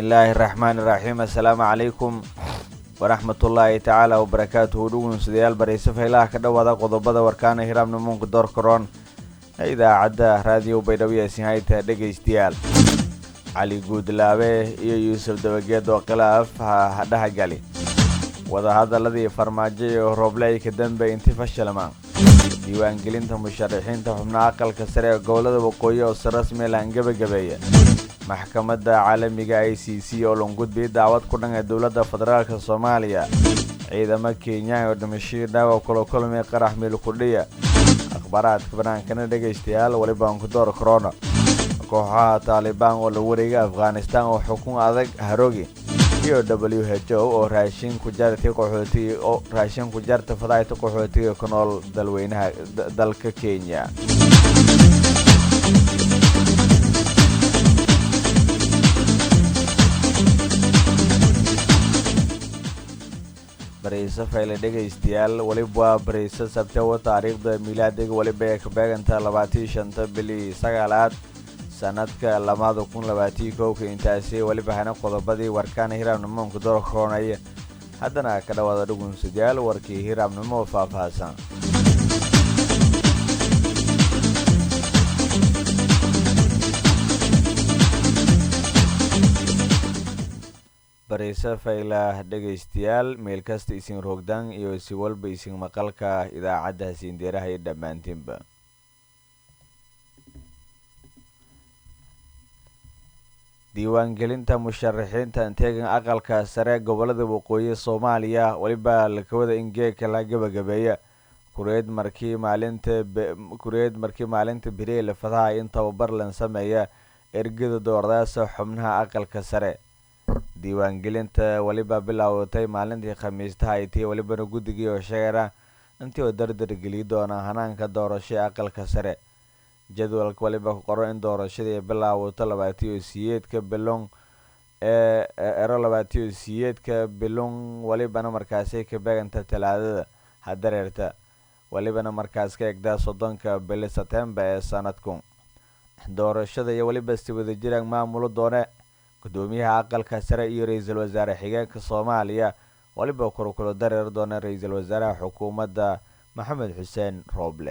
bismillaahi raxmaani raxiim assalaamu calaykum waraxmatullaahi tacaala wabarakaatuhu dhugunsudayaal barayse faylaha ka dhowaada qodobada warkaana hiraabna muunka doorkaroon ee idaacadda raadiyo baydhabo hayta dhegaystayaal cali guudlaabe iyo yuusuf dabageed oo khilaaf hadhaha gali wadahadaladii farmaajo iyo roobley ka dambe inti fashilmaan diiwaangelinta musharaxiinta xubnaha aqalka sare ee gobolada waqooyi oo si rasmi lahan gebagabeeya maxkamadda caalamiga i c c oo longudbi daawad ku dhan ee dowladda federaalk soomaaliya ciidamo kenyaan oo dhimashadii dhaawac kula kulmay qarax miilkudhiya akhbaaraadka banaankana dhegaystayaal welibaan ku door korona kooxaha taalibaan oo la wareegay afghanistan oo xukun adag harogi iyo w h o oo raashin ku jartay qaxootiga oo raashin ku jarta fadaayta qaxootiga ku nool dalweynaha dalka kenya barayse fayle dhegaystayaal weliba waa barayse sabtewa taariikhda miilaadiga weliba ee ka beeganta labaatii shanta bili sagaalaad sanadka lamada kun labaatii kowka intaasi weliba hana qodobadii warkaana hiraabnimoonka doorkoonaya haddana ka dhawaada dhugunsadayaal warkii hiraabnimo faahfaahsan barayse faylah dhegaystayaal meel kasta isin rogdaan iyo si walba isin maqalka idaacadda hasiindeeraha iyo dhammaantiinba diiwaangelinta musharaxiinta anteegan aqalka sare gobolada waqooyi soomaaliya weliba lakawada in geeka la gebagabeeya kureed markii maalinta kureed markii maalinta beriele fadaha in tababar lan sameeya ergada doordaasa xubnaha aqalka sare diiwaangelinta weliba bilaabatay maalintii khamiistaha ay tii welibana guddigii oo sheegana intii oo dardar geliyi doona hanaanka doorasho aqalka sare jadwalka weliba ku qoran in doorashadii bilaabato labaatiyo siyeedka bilong ee ero labaatiyo siyeedka bilong welibana markaasi ka beeganta talaadada hadareerta welibana markaas ka egdaa soddonka bili setembar ee sanadku doorashada iyo weliba si wadajiraan maamulo doone gudoomiyaha aqalka sare iyo ra-iisul wasaare xigeenka soomaaliya weliba kurkulo dareer doona ra-iisul wasaaraha xukuumadda maxamed xuseen rooble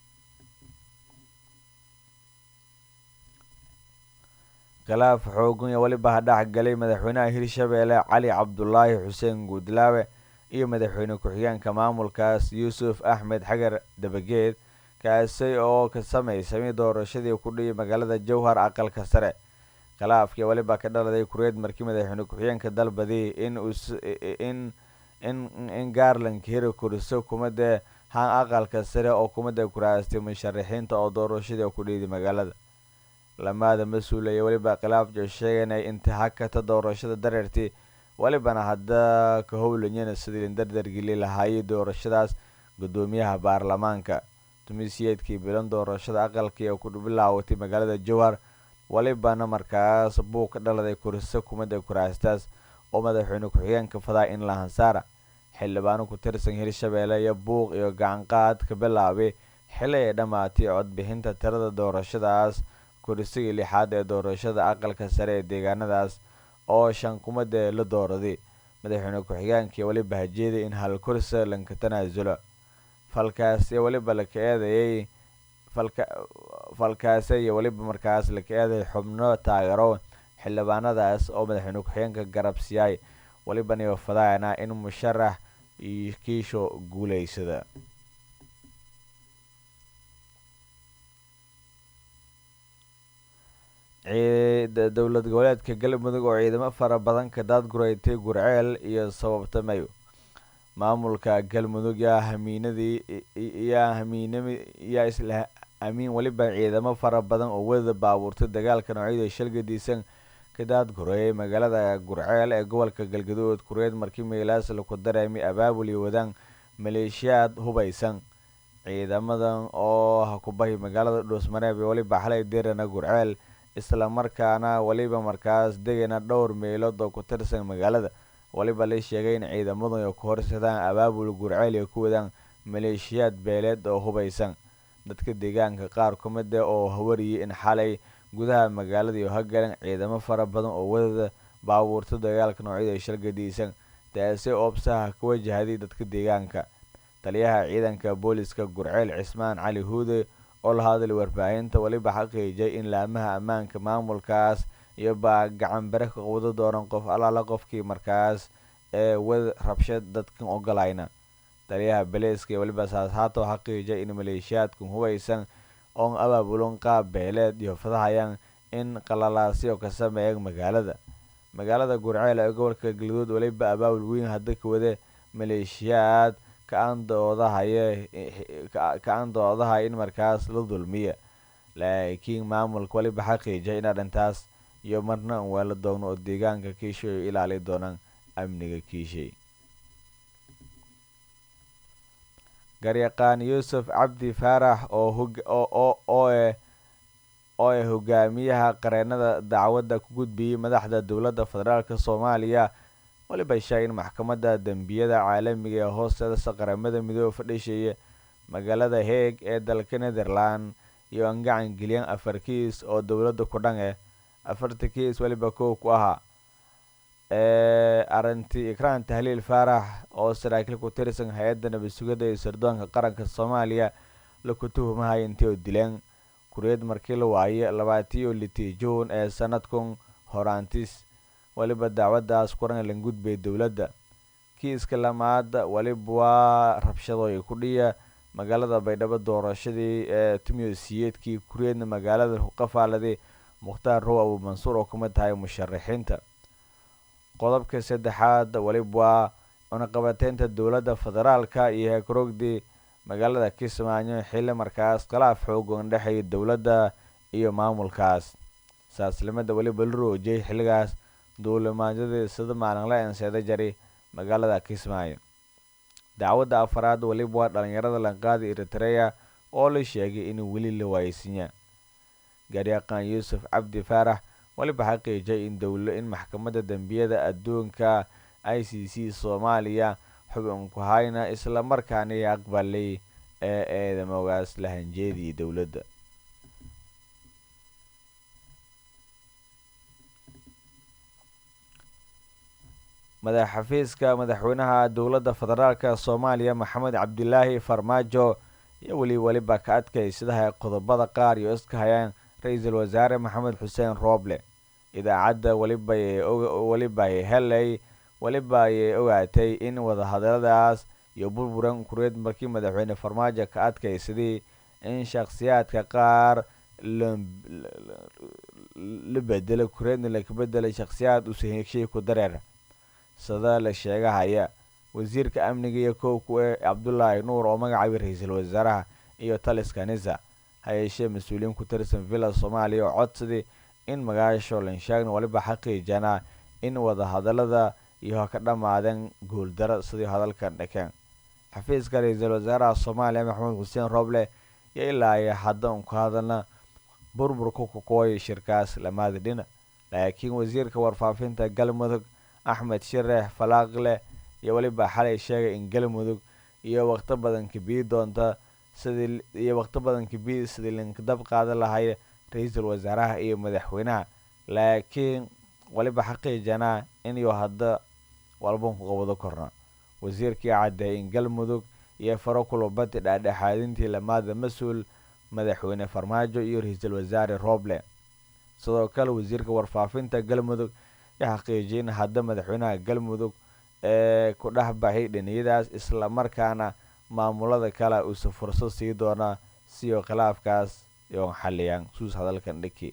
khilaaf xoogan iyo weliba hadhax galay madaxweynaha hirshabeelle cali cabdulaahi xuseen guudlaawe iyo madaxweyne ku-xigeenka maamulkaas yuusuf axmed xagar dabageed kaasi oo ka sameysamay doorashadii ku dhiyay magaalada jowhar aqalka sare khilaafkii weliba ka dhaladay kureed markii madaxweyne ku-xigeenka dalbadii in in in in gaarlanka heri kuriso kumadda han aqalka sare oo kumadda kuraastay musharaxiinta oo doorashadii ku dhiiday magaalada lamaada mas-uul iyo weliba khilaafjo sheeganay intihakata doorashada dareertii welibana hadda ka howlanyana sidii dardargeli lahaayay doorashadaas gudoomiyaha baarlamaanka tumisiyeedkii bilan doorashada aqalkii oo ku bilaawatay magaalada jowhar welibana markaas buug ka dhaladay kuriso kumadda kuraastaas oo madaxweyne ku-xigeenka fadaa in la hansaara xildhibaano ku tirsan hirshabeelle iyo buuq iyo gacanqaad ka bilaabay xili ay dhammaatay codbixinta tirada doorashadaas kurisigii lixaad ee doorashada aqalka sare ee deegaanadaas oo shan kumadda la dooraday madaxweyne ku-xigeenkii weliba hajeeday in hal kursi lanka tanaasulo falkaas iyo weliba laka eedayay falkaase iyo weliba markaas laka eeday xubno taageero xildhibaanadaas oo madaxweyne ku-xigeenka garabsiyaay welibana iyo fadaana in musharax kiisho guuleysada dowlad goboleedka galmudug oo ciidamo fara badan ka daadguraytay gurceel iyo sababta mayo maamulka galmudug yaa hamiinadii yaa hamiinami yaa isla amiin weliba ciidamo fara badan oo wadada baabuurtay dagaalka noocyada shalgadiisan ka daadgureeyay magaalada gurceel ee gobolka galgaduud kureed markii meelaas laku dareemay abaabul iyo wadaan maleeshiyaad hubaysan ciidamadan oo hakubahi magaalada dhuusmareeb iyo weliba xalay dirana gurceel isla markaana weliba markaas degana dhowr meelood oo ku tirsan magaalada weliba la sheegay in ciidamadu ay ku horsadaan abaabul gurceel iyo ku wadaan maleeshiyaad beeleed oo hubaysan dadka deegaanka qaar ku mid ah oo hawariyay in xalay gudaha magaalada iyo hagalan ciidamo fara badan oo wadada baabuurta dagaalka noocyada shalgadiisan taasi oobsaha ka wajahday dadka deegaanka taliyaha ciidanka booliska gurceel cismaan cali huude oo la hadlay warbaahinta weliba xaqiijay in laamaha ammaanka maamulkaas iyo baa gacan bare ka wada doonan qof allaala qofkii markaas ee wad rabshad dadkan ogolayna taliyaha beleeska iyo weliba saashaato xaqiijay in maleeshiyaadkan hubaysan oon abaabulon qaab beeleed iyo fadahayaan in qalalaasyo ka sameeyeen magaalada magaalada gurceel ee gobolka galguduud weliba abaabul weyn hadda ka wade maleeshiyaad ka-aan doodahaye ka-aan doodahay in markaas la dulmiya laakiin maamulka weliba xaqiijay in arrintaas iyo marna un weela doogno oo deegaanka kiishay oo ilaali doonaan amniga kiishay garyaqaan yuusuf cabdi faarax oo oo eh oo ee hogaamiyaha qareenada dacwadda ku gudbiyey madaxda dowladda federaalk soomaaliya weliba sheegay in maxkamadda dembiyada caalamiga ee hoosteedasa qaramada midoobe fadhisheeye magaalada heeg ee dalka netherland iyo aan gacan geliyaan afar kiis oo dowladda ku dhan eh afarta kiis weliba kow ku ahaa arintii ikraan tahliil faarax oo saraakiil ku tirsan hay-adda nabad sugidda iyo sirdoonka qaranka soomaaliya laku tuhumahaya intii oo dileen kuriyad markii la waaye labaatiyo litii juun ee sanadkun horaantis weliba dacwaddaas kuran lan gudbay dowladda kiiska lamaada weliba waa rabshadooy ku dhiya magaalada baydhabo doorashadii ee tumiyo siyeedkii kuriyadna magaalada ku qafaaladay mukhtaar row abu mansuur oo kamid tahay musharaxiinta qodobka saddexaad weliba waa cunaqabateynta dowladda federaalka iyo heekarogdii magaalada kismaayo xilli markaas khilaaf xoogan dhexeeya dowladda iyo maamulkaas saaslimada weliba la roojiyay xilligaas duulimaadyadii sida maalinla enseeda jari magaalada kismaayo dacwadda afaraad weliba waa dhalinyarada lanqaadi eritreya oo la sheegay in weli la waayeysinya garyaqaan yuusuf cabdi faarax weliba xaqiijay in dowlo in maxkamadda dembiyada adduunka i c c soomaaliya xubinku hayna isla markaana aqbalay ee eedamoogaas lahanjeedii dowladda madax xafiiska madaxweynaha dowladda federaalk soomaaliya maxamed cabdilaahi farmaajo iyo weli weliba ka adkaysadaha qodobada qaar iyo iska hayaan ra-iisul wasaare maxamed xuseen rooble idaacadda weliba helay weliba ayay ogaatay in wadahadaladaas iyo burburan kureed markii madaxweyne farmaajo ka adkaysaday in shakhsiyaadka qaar la bedelay kureedna laka bedelay shakhsiyaad usaheegshay ku dareer sida la sheegahaya wasiirka amniga iyo kowku ee cabdulaahi nuur oo magacaabay ra-iisul wasaaraha iyo taliska nisa hayeeshee mas-uuliyiin ku tirsan villa soomaaliya oo codsaday in magaasho lanshaagna weliba xaqiijana in wadahadalada iyo ka dhammaadeen guuldaro sidii hadalkan dhakeen xafiiska ra-iisul wasaaraha soomaaliya maxamed xuseen rooble iyo ilaa ay hadda un ku hadalna burburka kukooya shirkaas lamaada dhina laakiin wasiirka warfaafinta galmudug axmed shireex falaaqle iyo weliba xalay sheegay in galmudug iyo waqti badan kabii doonta sidii iyo waqti badan kabii sidii linkadab qaadan lahay ra-iisul wasaaraha iyo madaxweynaha laakiin weliba xaqiijanaa inuu hadda walban ku qabado korna wasiirkii caddeeyay in galmudug iyo faro kulubadi dhaadhexaadintii lamaada mas-uul madaxweyne farmaajo iyo ra-iisul wasaare rooble sidoo kale wasiirka warfaafinta galmudug ya xaqiijiyay in hadda madaxweynaha galmudug ee ku dhex baxay dhiniyadaas islamarkaana maamulada kale uusa fursad sii doonaa siyo khilaafkaas yoon xaliyaan suus hadalkan dhiki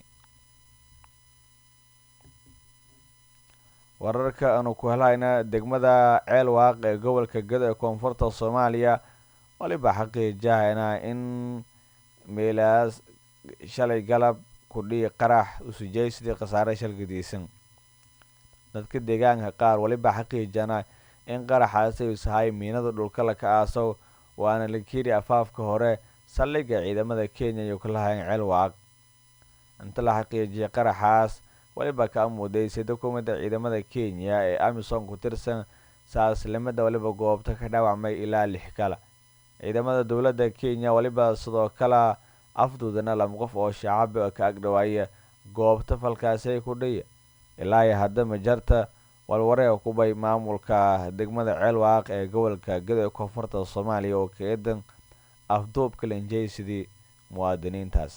wararka aanu ku helayna degmada ceel waaq ee gobolka gado ee koonfurta soomaaliya waliba xaqiijahayna in meelaas shalay galab kudhii qarax usujaysidii khasaare shalgadiisan dadka deegaanka qaar waliba xaqiijana in qaraxaasi usahay miinada dhulka laka aasow waana la kiri afaafka hore saldhigga ciidamada kenya iyo kulahayn ceel waaq inta la xaqiijiyay qaraxaas waliba ka amuudeysay dukumada ciidamada kenya ee amisom ku tirsan saaslimada waliba goobta ka dhaawacmay ilaa lix kala ciidamada dowladda kenya waliba sidoo kale afduudana laba qof oo shacab ka agdhawaaya goobta falkaasi ku dhiya ilaa iyo hadda majarta walwareega kubay maamulka degmada ceelwaaq ee gobolka gado ee koonfurta soomaaliya oo ka eedan afduubka lanjeysidii muwaadiniintaas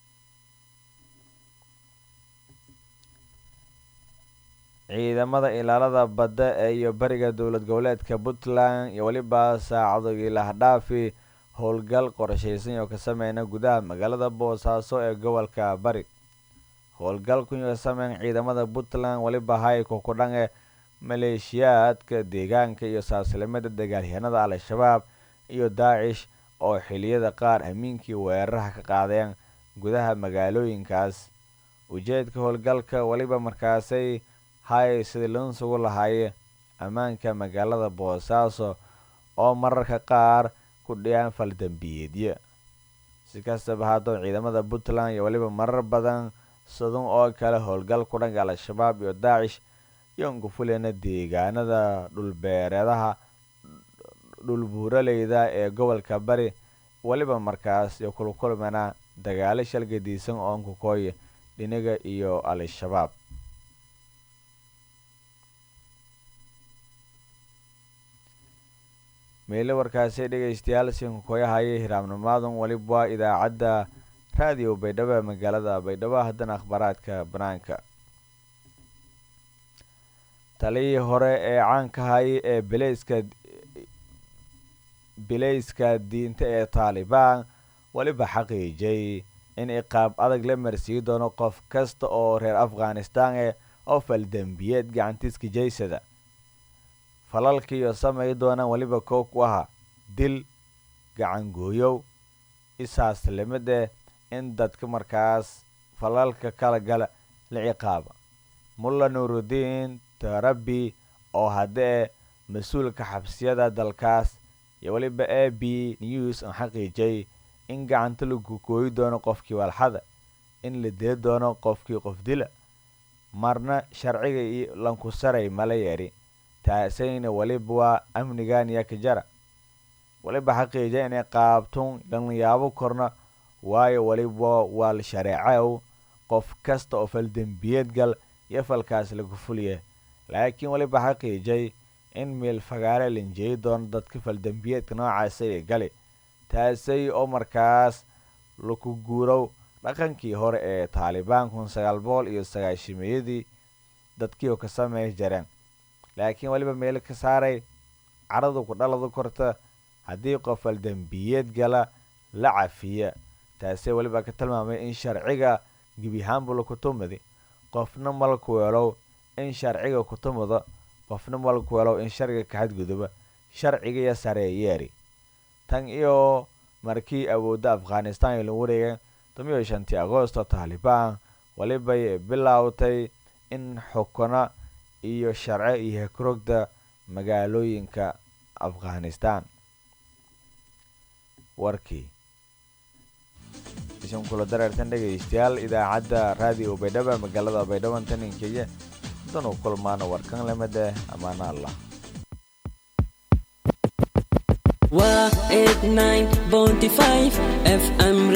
ciidamada ilaalada badda ee iyo bariga dowlad goboleedka puntland iyo weliba saacadogii lahdhaafi howlgal qorshaysan oo ka sameyna gudaha magaalada boosaaso ee gobolka bari howlgalku ka sameyn ciidamada puntland weliba hayko ku dhange maleeshiyaadka deegaanka iyo saaslimada dagaalyahanada al-shabaab iyo daacish oo xiliyada qaar amiinkii weeraraha ka qaadeen gudaha magaalooyinkaas ujeedka howlgalka weliba markaasay hay sidii lansugu lahaaye ammaanka magaalada boosaaso oo mararka qaar ku dhiyaan faldambiyeedyo si kastaba haddoo ciidamada puntland iyo weliba marar badan sadun oo kale howlgal ku dhanka al-shabaab iyo daacish yoon ku fuleyna deegaanada dhulbeereedaha dhulbuuraleyda ee gobolka bari weliba markaas iyo kulkulmana dagaalo shalgadiisan oon ku kooya dhinaga iyo al-shabaab meelo warkaasi dhegeystayaal sinkukoyahaya hiraamnimaadun weliba waa idaacadda raadiyo baydhabo ee magaalada baydhabo haddana akhbaaraadka banaanka taliyii hore ee caankahay ee bileyska bileyska diinta ee taalibaan weliba xaqiijay in iqaab adag la marsiin doono qof kasta oo reer afghanistan eh oo faldembiyeed gacantiiska jeysada falalkiiyo samay doonaan weliba koow ku ahaa dil gacangooyow isaaslimade in dadka markaas falalka kala gala la ciqaaba mulla nuurudiin tarabi oo haddee mas-uulka xabsiyada dalkaas iyo weliba a b news aan xaqiijay in gacanta lagu gooyi doono qofkii walxada in la dili doono qofkii qof dila marna sharciga iyo lankusaray mala yeedhi taasayna weliba waa amnigan iyo kajara weliba xaqiija inay qaabtun lanyaabo korna waayo weliba waa la shareecow qof kasta oo faldembiyeed gal iyo falkaas lagu fuliya laakiin weliba xaqiijay in meel fagaare lanjeeyi doono dadka faldembiyeedka noocaasay gali taasay oo markaas laku guurow dhaqankii hore ee taalibaan kun sagaal boqol iyo sagaashimeeyadii dadkii oo ka sameey jareen laakiin weliba meel ka saaray caradu ku dhaladu korta haddii qof faldembiyeed gala la cafiya taasee weliba ka tilmaamay in sharciga gebiyahaanbu laku tumadi qofna malku weelow in sharciga ku tumado qofna malku weelow in sharciga ka xadguduba sharcigiiyo sareeyeeri tan iyo markii awoodda afghanistan ay la wareegeen tomiyo shantii agoosto taalibaan welibay bilowtay in xukuna iyo sharce iyo hekrogda magaalooyinka afghanistan warkii isan kula dareertan dhegaystayaal idaacadda raadiyo baydhaba magaalada baydhaban taninkeya danu kulmaana warkan lamada amaana allah waa eight nine bonty five fm